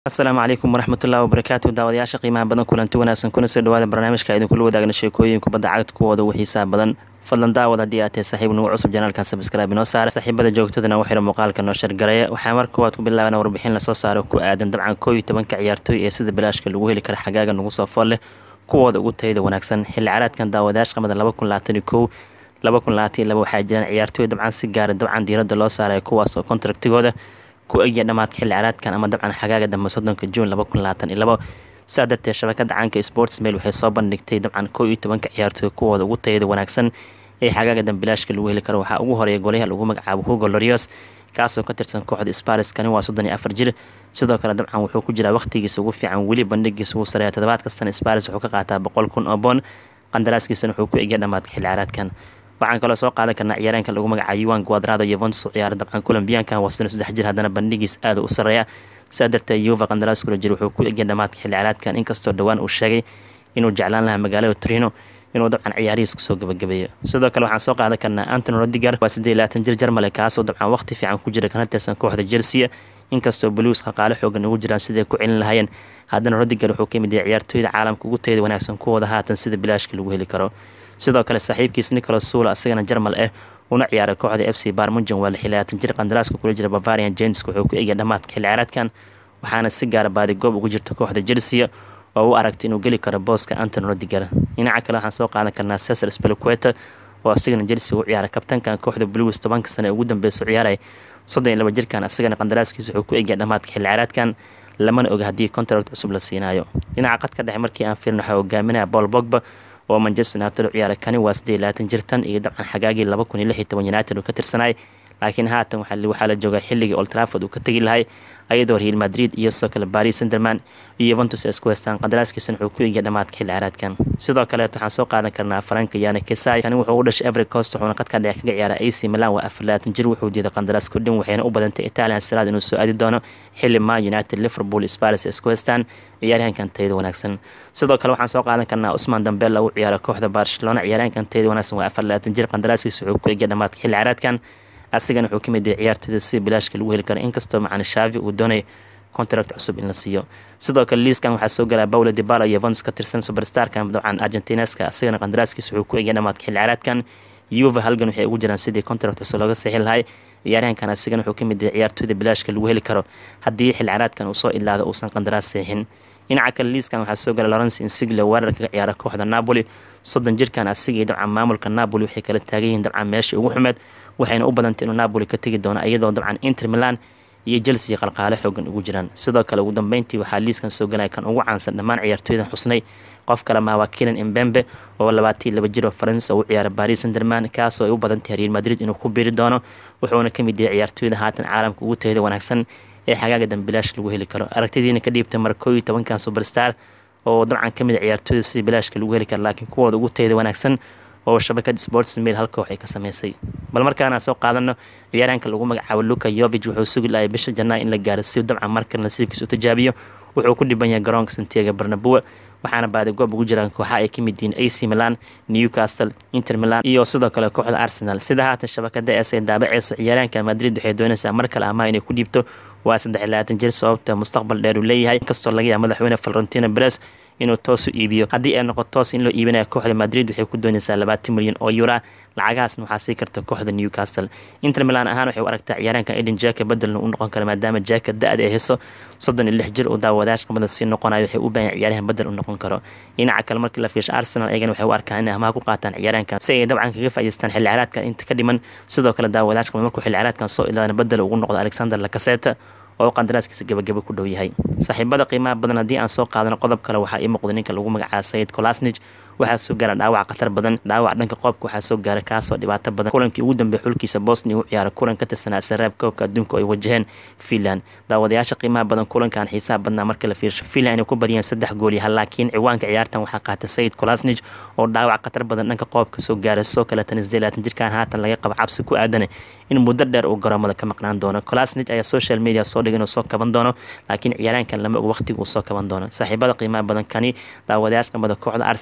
asalaamu calaykum waraxmatullahi wabarakaatu daawadayaasha qiimaha badan kulanti wanaagsan kuna soo dhawaada barnaamijka idinkula wadaagna sheekooyin kubadda cagta kuwooda ugu xiisaha badan fadlan daawad haddii aad tahay saaxiib nagu cusub janaalkan sabskraibe inoo saara saaxiibada joogtadana u xira muuqaalka noo shargareeya waxaa mar koowaad ku bilaabana warbixin lasoo saaro ku aadan dabcan koo iyo tobanka ciyaartooy ee sida bilaashka lagu heli kara xagaaga nagu soo fool leh kuwooda ugu tayada wanaagsan xilli caraadkan daawadayaasha qamada laba kun labaatan iyo kow laba kun labaatan iyo laba waxaa jiraan ciyaartooy dabcan si gaara dabcan diiradda loo saaraya kuwaas oo kontraktigooda ku egya dhamaadka xilli caraadkan ama dabcan xagaaga dambe soddonka juun laba kun labaatan iyo labo sidaa darteed shabakada caanka sports mail waxay soo bandhigtay dabcan koo iyo tobanka ciyaartooy kuwooda ugu tayada wanaagsan ee xagaaga dambilaashka lagu heli karo waxaa ugu horeeya golyaha lagu magacaabo hugo lorios kaasoo ka tirsan kooxda sparis kani waa soddon iyo afar jir sidoo kale dabcan wuxuu ku jiraa waqtigiisa ugu fiican weli bandhigiisa ugu sareeya toddobaad kastana sparis wuxuu ka qaataa boqol kun oo boon qandaraaskiisana wuxuu ku egya dhamaadka xilli caraadkan waxaan kaloo soo qaadan karnaa ciyaareenka lagu magacaabo yuan guadrado yevonso ciyaara dabcan colombiyaanka wasano saddex jir haddana bandhigiis aada u sareeya sidaa darteed yuva qandaraaskula jir wuxuu ku egya dhamaadka xilli caraadkan inkastoo dhowaan uu sheegay inuu jeclaan lahaa magaalada torino inuu dabcan ciyaarihiis kusoo gabagabeeyo sidoo kale waxaan soo qaadan karnaa antony rodiger waa siddeed labaatan jir jarmale kaasoo dabcan waqti fiican ku jira kana tirsan kooxda chelsea inkastoo blues qalqaalo xoogan ugu jiraan siday ku celin lahaayeen haddana rodiger wuxuu ka mid yahay ciyaartooyda caalamka ugu tayada wanaagsan kuwooda haatan sida bilaashka lagu heli karo sidoo kale saaxiibkiis nicolas suula asagana jarmal ah una ciyaaray kooxda f c barmunjan waa lix labaatan jir qandaraaska kula jira bavarian james wuxuu ku egya dhamaadka xilli caraadkan waxaana si gaara baadi goob ugu jirta kooxda chelsea oo u aragtay inuu geli karo booska antony rodiger dhinaca kale waxaan soo qaadan karnaa cesar spelqueta oo asagana chelsea u ciyaaray kabtankan kooxda blues tobanka sane ee ugu dambeysa ciyaaray soddon iyo laba jirkan asagana qandaraaskiisa wuxuu ku egya dhamaadka xilli caraadkan lamana oga haddii contract cusub la siinayo dhinaca qadka dhexe markii aan fiirno waxaa hogaaminaya paul bogba oo manchester united u ciyaaray kani waa siddeed iyo labaatan jirtan iyo dabcan xagaagii laba kun iyo lix iyo toban united uu ka tirsanay laakiin haatan waxaa la joogaa xilligii old trafford uu ka tegi lahay ayadoo real madrid iyo sidoo kale paris senderman iyo yuventus ay isku haystaan qandaraaskiisana wuxuu ku egya dhamaadka xilli caraadkan sidoo kaleet waxaan soo qaadan karnaa faranka yana kesai kani wuxuu u dhashay every cost wuxuuna qadka dhexe kaga ciyaaray ac milan waa afar labaatan jir wuxuu diiday qandaraas kudhin waxayna u badantay italian siraad inuu soo aadi doono xilli ma united liverpool sparis ay isku haystaan ciyaaryahankan tayada wanaagsan sidoo kale waxaan soo qaadan karnaa usman dambela uu ciyaaray kooxda barcelona ciyaaryahankan tayada wanaagsan waa afar labaatan jir qandaraaskiisa wuxuu ku egya dhamaadka xilli caraadkan asigana wuxuu ka mid yahay ciyaartooyda sida bilaashka lagu heli karo inkastoo macana shaavi uu doonay contract cusub in la siiyo sidoo kale liiskan waxaa soo galaa paulo dibala iyo vons ka tirsan superstarka dabcan argentineska asigana qandaraaskiisa wuxuu ku egya dhamaadka xilli caraadkan yuva halgan waxay ugu jiraan sidii contract cusub looga sixi lahay ciyaaryahankan asigana wuxuu ka mid yahay ciyaartooyda bilaashka lagu heli karo haddii xilli caraadkan uu soo ilaado uusan qandaraas seexin dhinaca kale liiskan waxaa soo gala lawrence insigle weerar kaga ciyaara kooxda napoli soddon jirkan asigii dabcan maamulka napoli waxay kala taagan yihiin dabcan meeshii ugu xumeed waxayna u badantay inuu napoli ka tegi doono iyadoo dabcan inter milan iyo chelsea qalqaale xoogan ugu jiraan sidoo kale ugu dambeyntii waxaa liiskan soo galaya kan ugu caansan dhammaan ciyaartooydan xusnay qof kale maa waa kilan imbembe oo labaatan laba jir oo faransa u ciyaaray paris senderman kaasoo ay u badan tahay real madrid inuu ku biiri doono wuxuuna ka mid yahay ciyaartooyda haatan caalamka ugu tayada wanaagsan ee xagaaga dambilaash lagu heli karo aragtidiina ka dhiibtay mar koo iyo tobankan superstar oo dabcan ka mid a ciyaartooyda sida bilaashka lagu heli karo laakiin kuwooda ugu tayada wanaagsan oo shabakada sports mail hal koox ay ka sameysay bal markaana soo qaadano ciyaaraanka lagu magacaabo luka yovig wuxuu sugi lahay bisha janaa in la gaaro si dabcan markale nasiibkiisa u tijaabiyo wuxuu ku dhiban yahay garoonka santiago barnabua waxaana baadi goob ugu jiraan kooxa ay ka mid yihiin ac milan newcastle inter milan iyo sidoo kale kooxda arsenal sida haatan shabakada es ay daabaceyso ciyaaraanka madrid waxay doonaysaa mar kale amaah inay ku dhiibto waa saddex labaatan jir sababta mustaqbal dheer uu leeyahay inkastoo laga yaaba madaxweyne valentino beres inuu toos u iibiyo haddii ay noqoto toos in loo iibinaya kooxda madrid waxay ku doonaysaa labaatan milyan oo yura lacagahaasna waxaa sii karta kooxda newcastle inter milan ahaan waxay u aragtaa ciyaaraanka eden jaka bedelna u noqon kara maadaama jaka da-da ay heso soddon iyo lix jir oo daawadayash qamada sii noqonayo waxay u baahan ciyaaryahan bedel u noqon karo dhinaca kale markii la fiirsho arsenal ayagana waxay u arkaan inay amaha ku qaataan ciyaaraankan si ay dabcan kaga faa'idaystaan xilli caraadkan inta ka dhiman sidoo kale daawadayash qamada markuu xilli caraadkan soo ilaadana bedel ugu noqdo alexander lacaseta oo qandaraaskiisa gabagaba ku dhow yahay saaxiibada qiimaha badan haddii aan soo qaadano qodob kale waxaa ii muuqda ninka lagu magacaaba sayid colasnij waxaa soo gaara dhaawac khatar badan dhaawac dhanka qoobka waxaa soo gaara kaasoo dhibaato badan kulankii ugu dambeey xulkiisa bosnia u ciyaaray kulan ka tirsanaa saraab koobka adduunka oo ay wajaheen finland daawadayaasha qiimaha badan kulankan xiisaha badnaa marka la fiirsho finland inay ku badiyeen saddex gool iyo hal laakiin ciwaanka ciyaartan waxaa qaatay sayid colasnij oo dhaawac khatar badan dhanka qoobka soo gaaray soo kale tan isdee laatan jirkan haatan laga qabo cabsi ku aadane in muddo dheer uu garoomada ka maqnaan doono colasnij ayaa social media soo dhigay inuu soo kaban doono laakiin ciyaaraankan lama og waqtiga uu soo kaban doono saaxiibada qiimaha badan kani daawadayaasha qamada kooxda arsenal wuxuu kusoo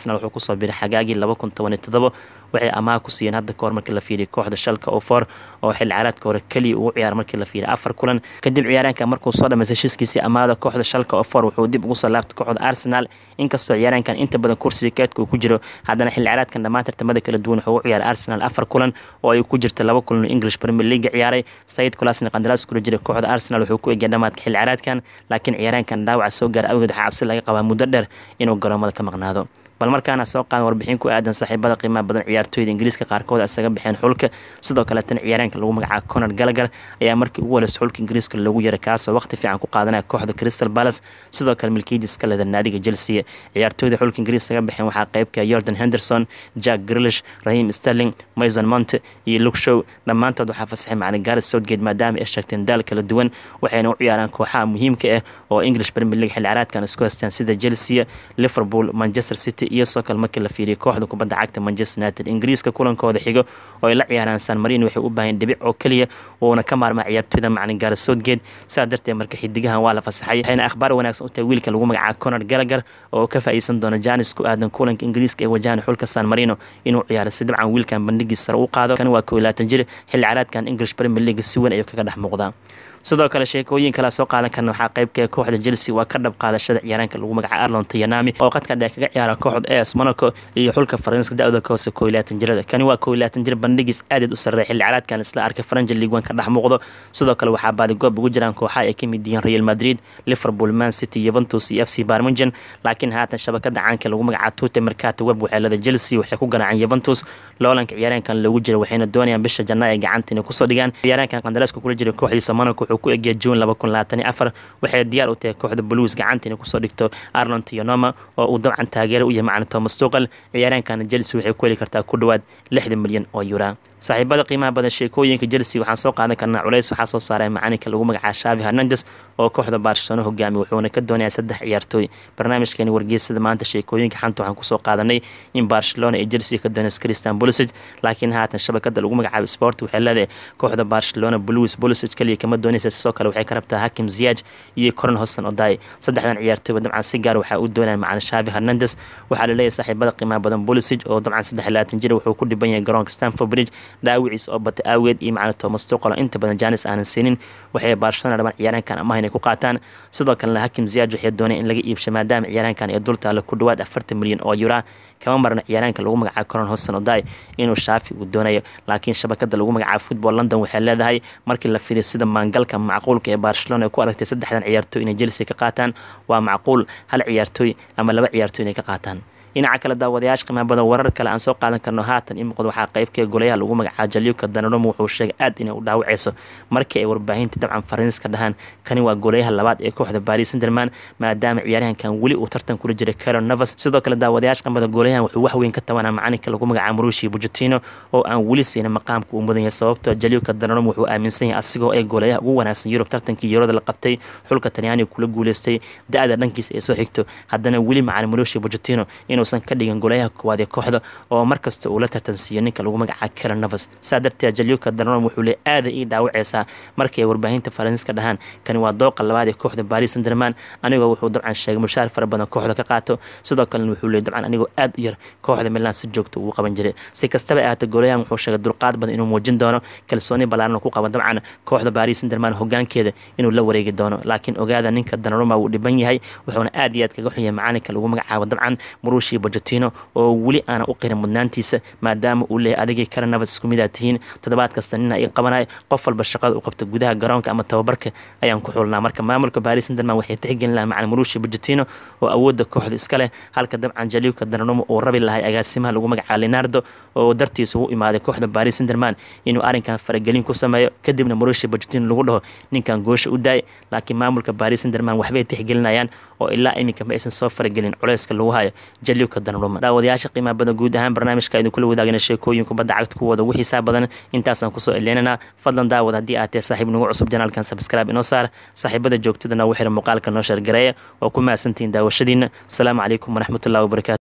kusoo biray xagaagii laba kun toban iyo todobo waxay amaah ku siiyeen hadda kahor markii la fiiriya kooxda shalka oo foor oo xil ciyaareedka hore keliya ugu ciyaara markii la fiiriya afar kulan kadib ciyaaraanka markuu soo dhamaystay heshiiskiisii amaahda kooxda shalka oo foor wuxuu dib ugu soo laabtay kooxda arsenal inkastoo ciyaaraankan inta badan kursiga keedka uu ku jiro haddana xil ciyaareedkan dhammaan tartamada kala duwan wuxuu u ciyaaray arsenal afar kulan oo ay ku jirta laba kulan oo english premier league ciyaaray sayid kulasna qandaraas kula jiray kooxda arsenal wuxuu ku egya dhamaadka xil ciyaareedkan laakiin ciyaaraankan dhaawaca soo gaara awgeed waxaa cabsi laga qabaa muddo dheer inuu garoomada ka maqnaado bal markaana soo qaadan warbixin ku aadan saaxiibada qiimaha badan ciyaartooyda ingiriiska qaarkood isaga baxeen xulka sidoo kale tan ciyaaraanka lagu magacaabo conor gallagher ayaa markii ugu horeysa xulka ingiriiska loogu yaray kaasoo waqti fiican ku qaadanaya kooxda crystal palace sidoo kale milkiidis ka leda naadiga chelsea ciyaartooyda xulka ingiriis isaga baxeen waxaa qeybka jordan henderson jack grilish rahim sterling mason monte iyo luke show dhammaantood waxaa fasaxay macalin garet southgate maadaama ay sheegteen daal kala duwan waxayna u ciyaaraan kooxaha muhiimka ah oo english premier league xil ciyaareedkan isku haystaan sida chelsea liverpool manchester city iyo soo kale markii la fiiriyay kooxda kubadda cagta manchester united ingiriiska kulankooda xigo oo ay la ciyaaraan san marino waxay u baahan dhibic oo keliya wuuna ka maarmaa ciyaartooyda macalin gaara southgate sidaa darteed marka xidigahan waa la fasaxay waxayna akhbaar wanaagsan u tahay wiilka lagu magacaabo conor gallagher oo ka faa'iideysan doona janis ku aadan kulanka ingiriiska ee wajahan xulka san marino inuu ciyaaro si dabcan wiilkan bandhigiis sare u qaado kan waa koo iyo labaatan jir xilli ciyaareedkan english premier league si weyn ayuu kaga dhex muuqdaa sidoo kale sheekooyin kala soo qaadan karna waxaa qeybka kooxda chelsea waa ka dhab qaadashada ciyaaraanka lagu magacaabo arlon tayanami oo qadka dheer kaga ciyaara kooxda as monaco iyo xulka faranska da-da ka hoose koo iyo labaatan jirada kani waa koo iyo labaatan jir bandhigiis aadaed u sarreeya xilli ciyaareedkan isla arkay faranja league one ka dhex muuqdo sidoo kale waxaa baadigoob ugu jiraan kooxaha ay ka mid yihiin real madrid liverpool man city yuventus iyo f c barmingen laakiin haatan shabakada caanka lagu magacaabo tute mercato web waxeelada chelsea waxay ku garaaceen yuventus loolanka ciyaaraankan loogu jira waxayna doonayaan bisha janaa ay gacanta inay kusoo dhigaan ciyaaraankan qandaraaska kula jira kooxdiisa monaco wuxuu ku egya june laba kun labaatan iyo afar waxay diyaar u tahay kooxda blues gacanta inay kusoo dhigto arlon tionoma oo uu dabcan taageero u yahay macalin thomas tuqal ciyaaraankana chelsea waxay ku heli kartaa ku dhowaad lixdan milyan oo yura saaxiibada qiimaha badan sheekooyinka chelsea waxaan soo qaadan karnaa culays waxaa soo saaray macalinka lagu magacaabo shavi hernandes oo kooxda barcelona hogaamiy wuxuuna ka doonayaa saddex ciyaartooy barnaamijkeeni wargeysada maanta sheekooyinka xanta waxaan kusoo qaadanay in barcelona iyo chelsea ka doonaysa christian pulisic laakiin haatan shabakada lagu magacaabo sport waxay leedahay kooxda barcelona blues pulisic kaliya kama doonaysa sidoo kale waxay ka rabtaa hakim ziyaj iyo coron hosan oday saddexdan ciyaartooyba dabcan si gaar waxaa u doonaya macalin shavi hernandes waxaa laleeyahay saaxiibada qiimaha badan pulisic oo dabcan saddex labaatan jir wuxuu ku dhiban yahay garoonka stanford bridge dhaawiciis oo batay aageed iyo macalin thomas tuqal inta badan janis aanan siinin waxay barcelona dhaban ciyaaraankan amaha inay ku qaataan sidoo kalena hakim ziyaj waxay dooneen in laga iibsho maadaama ciyaaraankan ee dultaale ku dhowaad afartan milyan oo yura kama marna ciyaaraanka lagu magacaabo coron hosan oday inuu shaafi uu doonayo laakiin shabakada lagu magacaabo football london waxay leedahay markii la fiiriyo sida maangalka macquulka ee barcelona ay ku aragtay saddexdan ciyaartooy inay chelsea ka qaataan waa macquul hal ciyaartooy ama laba ciyaartooy inay ka qaataan dhinaca kale daawadayaasha qiimaha badan warar kale aan soo qaadan karno haatan in muuqdo waxaa qeybka golayaha lagu magacaabo jaliuka danaromo wuxuu sheegay aad inay u dhaawaceyso markii ay warbaahinta dabcan faransiiska dhahaan kani waa golayaha labaad ee kooxda baris sanderman maadaama ciyaaryahankan weli uu tartan kula jiray caron navas sidoo kale daawadayaasha qiimada golayahan wuxuu wax weyn ka tabanaa macalinka lagu magacaabo marushi bujatino oo aan weli siinin maqaamka uu mudan yahay sababtoo jaliuka danaromo wuxuu aaminsan yahay asigoo ee golayaha ugu wanaagsan yurub tartankii yurada la qabtay xulka talyaaniga kula guuleystay da-da dhankiisa ay soo xigto haddana weli macalin marushi bujatino inuusan ka dhigan golayaha koowaad ee kooxda oo markasta uu la tartansiiyo ninka lagu magacaabo caron navas saa darteed jaliuka danarom wuxuu le aada ii dhaawaceysaa markii ay warbaahinta faransiiska dhahaan kani waa dooqa labaad ee kooxda baris sanderman anigoo wuxuu dabcan sheegay mushaar fara badan kooxda ka qaato sidoo kalena wuxuu leey dabcan anigoo aad u yar kooxda milan si joogta ugu qaban jiray si kastaba ahaata golayahan wuxuu sheegay dulqaad badan inuu muujin doono kalsooni ballaaran ku qaba dabcan kooxda baris sanderman hogaankeeda inuu la wareegi doono laakiin ogaada ninka danaroma wuu dhiban yahay wuxuuna aad iyo aad kaga xunyay macalinka lagu magacaabo dabcan murushi bojatino oo weli aana u qirin mudnaantiisa maadaama uu leeyahy adigii kale nabad isku mid aad tihiin toddobaad kasta nina ii qabanay qof walba shaqada u qabta gudaha garoonka ama tababarka ayaan ku xulnaa marka maamulka baris sanderman waxay tixgelin lahaa macalin murushi bojatino oo awoodda kooxda iska leh halka dabcan jaliuka danarumo uu rabi lahay agaasimaha lagu magacaabo leonardo oo dartiisa ugu imaaday kooxda baris sanderman inuu arrinkan faragelin ku sameeyo kadibna murushi bojatino lagu dhaho ninkan goosha u daay laakiin maamulka baris sanderman waxbay tixgelinayaan oo ilaa iminka ma aysan soo faragelin culeyska lagu hayo jaliuka danaruma daawadayaasha qiimaha badan guud ahaan barnaamijka idin kula wadaagana sheekooyin kubadda cagta kuwooda ugu xiisaa badan intaasaan kusoo eleenanaa fadlan daawad haddii aad tahay saaxiib nagu cusub janaalkan sabscribe inoo saar saaxiibada joogtadana ugu xira muuqaalka noo sheergareeya waa ku mahadsantihiin daawashadiina asalaamu calaykum waraxmatullahi wabarakatu